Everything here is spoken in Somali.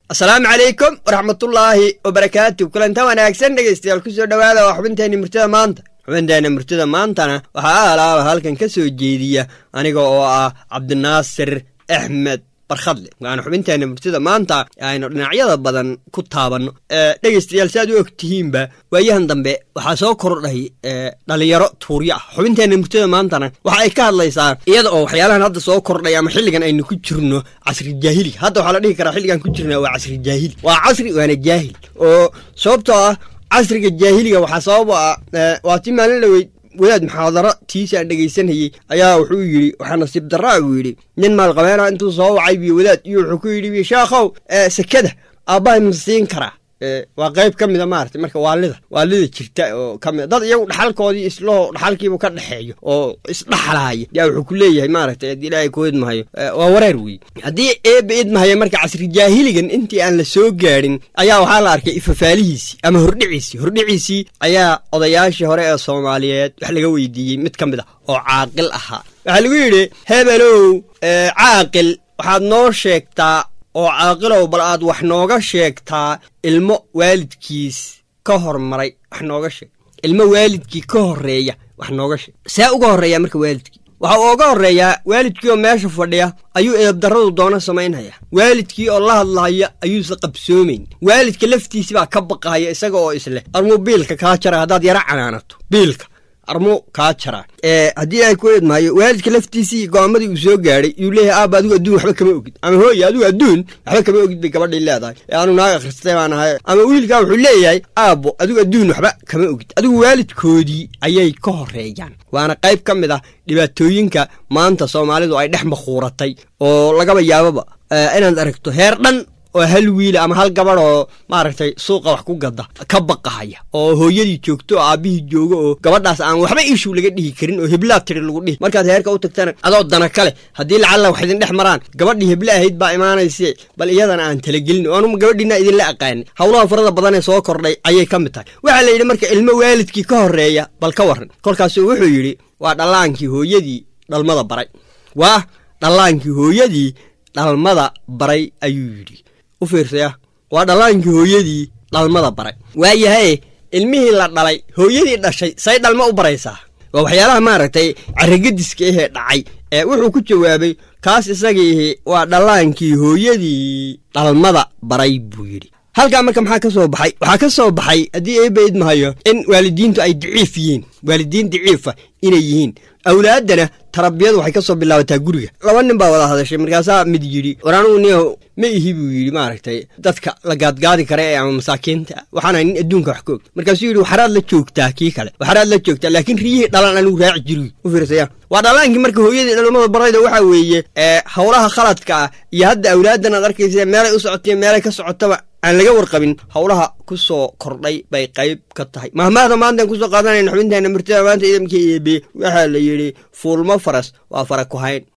asalaamu calaykum waraxmatullaahi wabarakaatu kulanta wanaagsan dhegaystayaal ku soo dhowaada waa xubinteenni murtida maanta xubinteenna murtida maantana waxaa alaaba halkan ka soo jeediya aniga oo ah cabdinaasir axmed barkhadle waana xubinteenna murtida maanta aynu dhinacyada badan ku taabanno dhegaystayaal si aad u og tihiinba waayahan dambe waxaa soo kordhay dhalinyaro tuuryo ah xubinteenna murtida maantana waxa ay ka hadlaysaa iyada oo waxyaalahan hadda soo kordhay ama xilligan aynu ku jirno casri jaahili hadda waxaa la dhihi karaa xilligan ku jirna waa casri jaahili waa casri waana jaahil oo sababtoo ah casriga jaahiliga waxaa sababa ah waa ti maalin dhaweyd wadaad muxaadaro tiisi aan dhegaysanayey ayaa wuxuu yidhi waxaa nasiib darraa buu yidhi nin maalqabeena intuu soo wacay biyo wadaad iyo wuxuu ku yidhi sheekhow sekada aabbahay ma siin karaa waa qayb ka mida maarata marka waalida waalida jirta oo kamid dad iyagu dhaxalkoodii islaho dhaxalkiibu ka dhexeeyo oo isdhaxlaaya yaa wuxuu ku leeyahay maaragtay haddii ilaahay ku idmahayo waa wareer weeye haddii eeba idmahaya marka casri jaahiligan intii aan la soo gaadhin ayaa waxaa la arkay ifafaalihiisii ama hordhiciisii hordhiciisii ayaa odayaashii hore ee soomaaliyeed wax laga weydiiyey mid ka mid ah oo caaqil ahaa waxaa lagu yidhi hebelow caaqil waxaad noo sheegtaa oo caaqilow bal aad wax nooga sheegtaa ilmo waalidkiis ka hormaray wax nooga sheeg ilmo waalidkii ka horreeya wax nooga sheeg see uga horreeyaa marka waalidkii waxa uu uga horreeyaa waalidkii oo meesha fadhiya ayuu eebdarradu doono samaynhaya waalidkii oo la hadlahaya ayuusa qabsoomayn waalidka laftiisi baa ka baqahaya isaga oo isleh armuu biilka kaa jara haddaad yaro canaanato biilka armu kaa jaraa haddii ay ku idmaayo waalidka laftiisii go'aamadii uu soo gaadhay yuu leeyahay aaba adigu adduun waxba kama ogid ama hooye adigu adduun waxba kama ogid bay gabadhii leedahay ee anu naag akhristay baan ahay ama wiilkaa wuxuu leeyahay aabbo adigu adduun waxba kama ogid adigu waalidkoodii ayay ka horreeyaan waana qayb ka mid ah dhibaatooyinka maanta soomaalidu ay dhex makhuuratay oo lagaba yaababa inaad aragto heer dhan oo hal wiila ama hal gabadh oo maaragtay suuqa wax ku gada ka baqahaya oo hooyadii joogto oo aabbihii joogo oo gabadhaas aan waxba iishu laga dhihi karin oo heblaad tiri lagu dhihi markaad heerka u tagtana adoo dana kale haddii lacalla wax idin dhex maraan gabadhii heble ahayd baa imaanayse bal iyadana aan talagelin oo anuma gabadhiina idinla aqaanin howlaha farada badan ee soo kordhay ayay ka mid tahay waxaa la yidhi marka ilmo waalidkii ka horreeya bal ka warran kolkaasu wuxuu yidhi waa dhallaankii hooyadii dhalmada baray waa dhallaankii hooyadii dhalmada baray ayuu yidhi u fiirsaya waa dhallaankii hooyadii dhalmada baray waayahaye ilmihii la dhalay hooyadii dhashay say dhalmo u baraysaa waa waxyaalaha maaragtay carragadiska ahee dhacay ee wuxuu ku jawaabay kaas isagiihi waa dhallaankii hooyadii dhalmada baray buu yidhi halkaa marka maxaa ka soo baxay waxaa ka soo baxay haddii eeba idmahayo in waalidiintu ay daciif yihiin waalidiin daciifa inay yihiin awlaaddana tarabiyadu waxay ka soo bilaabataa guriga laba nin baa wada hadashay markaasaa mid yidhi war anugu niyo ma ihi buu yidhi maaragtay dadka la gaadgaadi kara ee ama masaakiinta waxaana nin adduunka wax ka og markaasuu yidhi waxaraad la joogtaa kii kale waxaraad la joogtaa laakiin riyihii dhalan anigu raaci jiri u fiirsaya waa dhalaankii marka hooyadii dhalmada barayda waxaa weeye howlaha khaladka ah iyo hadda awlaaddan aad arkaysa meelay u socotay meelay ka socotaba aan laga warqabin howlaha ku soo kordhay bay qayb ka tahay mahmaahda maantaan kusoo qaadanayna xubinteena murtada maanta idamka eebe waxaa la yidhi fuulmo faras waa fara ku hayn